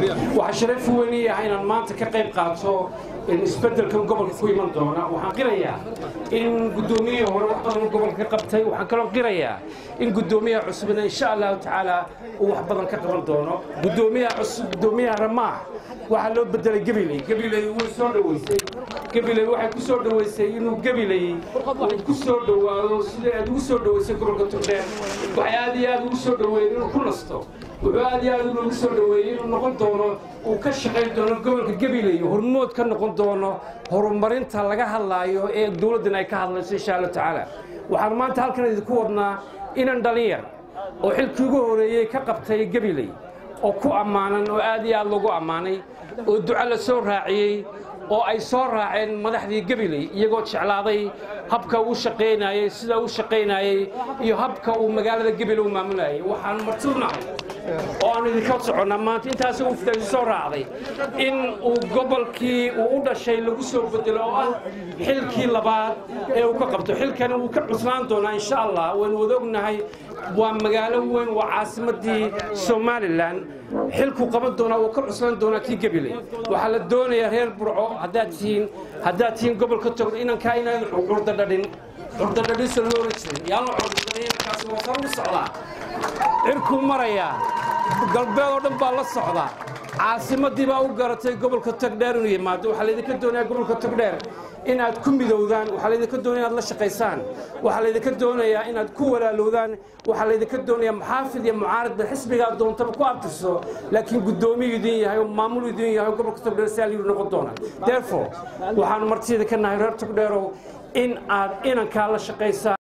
waxaa sharaf weyn ii ah inaan maanta ka qayb qaato isbeddelkan gobolka ku iman doona waxaan qirayaa in guddoomiyihii hore wax badan gobolka ka qabtay waxaan kaloo qirayaa in guddoomiyaha cusubna insha allahu tacaala uu wax badan ka qaban doono guddoomiyaha cusub guddoomiyaha ramaax waxaa loo bedelay gabiley gabiley way soo dhoweysay gabiley waxay ku soo dhoweysay inuu gabiley uu ku soo dhowaado sida aad ugu soo dhoweysay gobolka togdheer waxay aad iyo aad ugu soo dhoweeyeen inuu ku nasto wuxuu aad iyo aad ugu soo dhoweeyey inuu noqon doono uu ka shaqayn doono gobolka gabiley hormood ka noqon doono horumarinta laga hadlaayo ee dowladdan ay ka hadlayso insha allahu tacaala waxaan maanta halkan idinku wadnaa inan dhalinyar oo xilkii ugu horeeyey ka qabtay gabiley oo ku ammaanan oo aad iyo aad lagu ammaanay oo duco la soo raaciyey oo ay soo raaceen madaxdii gabiley iyagoo jeclaaday habka uu shaqaynayey sida uu shaqaynayey iyo habka uu magaalada gabiley u maamulayay waxaan martuunahay oo aan idinka soconnaa maanta intaas ufdasi soo raacday in uu gobolkii uu u dhashay lagu soo bedelo oo ah xilkii labaad ee uu ka qabto xilkani wuu ka cuslaan doonaa insha allah waynu wada ognahay waa magaalo weyn waa caasimadii somalilan xilkuu qaban doonaa wuu ka cuslaan doonaa kii gabiley waxaa la doonayaa reer burco haddaad tihiin haddaad tihiin gobolka togdho inankaa inaan curdadhadhin curdadhadhinsa loo oran jirin yaanu curdadhadhin inankaasi waa sar u socdaa cirkuu marayaa galbeed oo dhan baa la socdaa caasimadii baa u garatay gobolka togdheer inuu yimaado waxaa laydinka doonayaa gobolka togdheer inaad ku midowdaan waxaa laydinka doonaya inaad la shaqaysaan waxaa laydinka doonayaa inaad ku walaalowdaan waxaa laydinka doonayaa muxaafid iyo mucaaridba xisbigaa doontaba ku abtirso laakiin guddoomiyu idin yahay oo maamul idin yahay oo gobolka togdheer si alyuu noqon doonaa therefore waxaanu martida ka nahay reer togdheerow in aad inankaa la shaqaysaan